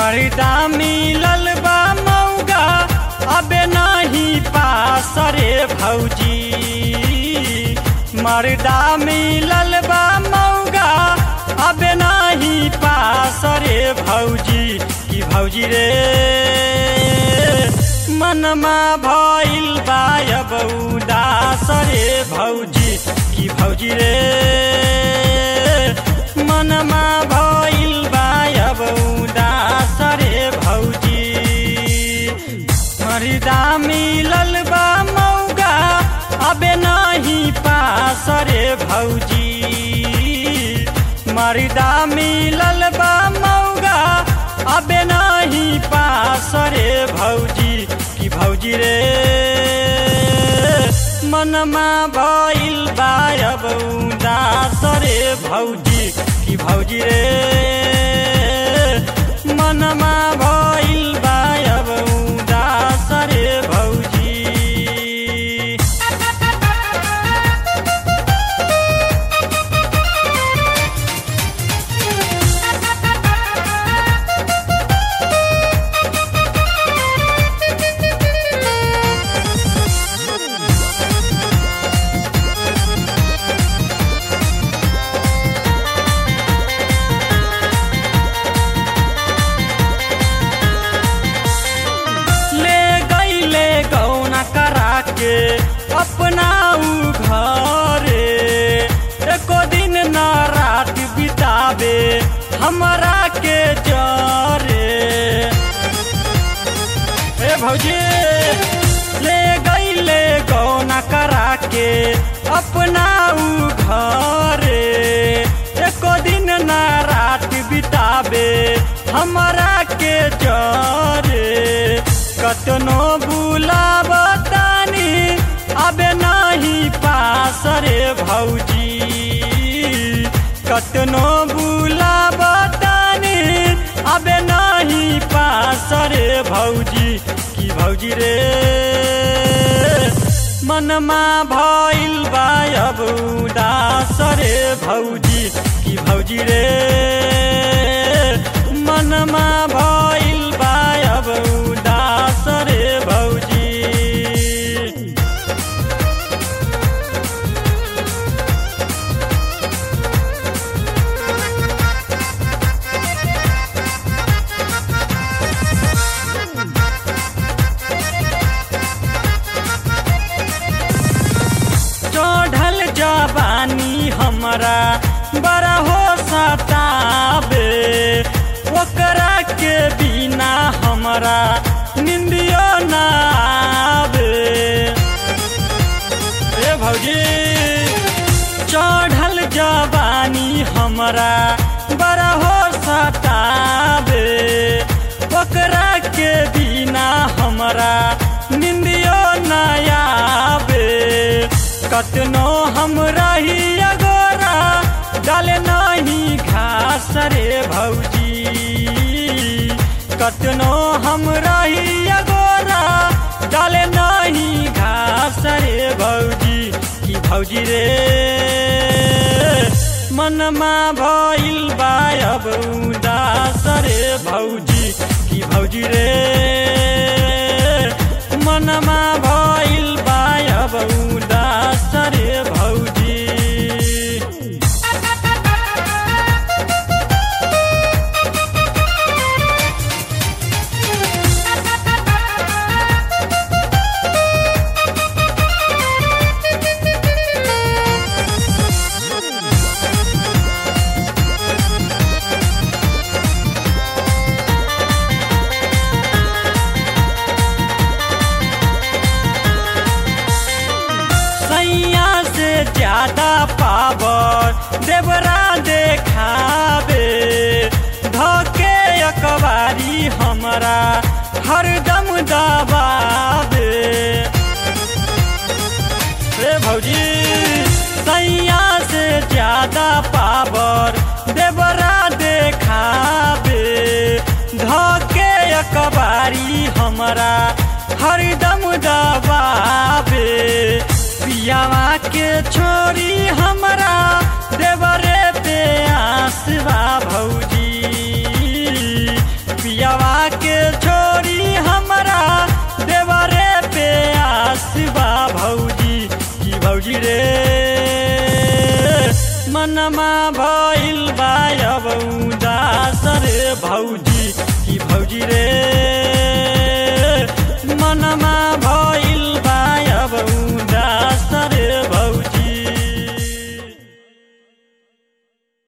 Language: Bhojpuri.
मर्दा मिलल बा मौगा अबे नहीं पास रे भौजी मर्दा मिलल बा मौगा अबे नहीं पास रे भौजी की भौजी रे मनमा भइल बा अब उदास रे भौजी की भौजी रे मनमा भइल बा अब उदास रे भौजी मर्दा मिलल बा मौगा अबे नहीं पास रे भौजी मर्दा मिलल बा मौगा अबे नहीं पास रे भौजी की भौजी रे मनमा भइल बा अब उदास रे भौजी की भौजी रे मनमा भइल बा अब उदास रे भौजी ले गईले गौना करा के अपना ऊ घरे एको दिन न रात बितावे हमरा के जरे ए भौजी ले गईले गौना करा के अपना ऊ घरे एको दिन न रात बितावे हमरा के जरे कतनो बुलाब तानी अबे नहीं पास रे भौजी कतनो बुलाब तानी अबे नहीं पास रे भौजी की भौजी रे मनमा भइल बा अब उदास रे भौजी की भौजी रे मनमा भइल बा अब उदास रे भौजी चढ़ल जवानी हमरा बड़ा हो सताबे ओकरा के बिना हमरा निंदियो ना आवे ए भौजी चढ़ल जवानी हमरा बड़ा हो सताबे ओकरा के बिना हमरा निंदियो ना आवे कतनो हम रही अगोरा डाले नहीं घास रे भौजी कतनो हम रही अगोरा डाले नहीं घास रे भौजी की भौजी रे मनमा भइल बा अब उदास रे भौजी की भौजी रे मनमा भइल बा अब उदास रे भौजी सैया से ज्यादा पावर देवरा देखाबे धके अकबारी हमरा हरदम दबाबे रे भौजी सैया से ज्यादा पावर देवरा देखाबे धके अकबारी हमरा हरदम दबाबे पियावा के छोरी हमरा देवरे पे आसवा भौजी पियावा आस बा भौजी की भौजी रे मनमा भइल बा अब उदास रे भौजी की भौजी रे मनमा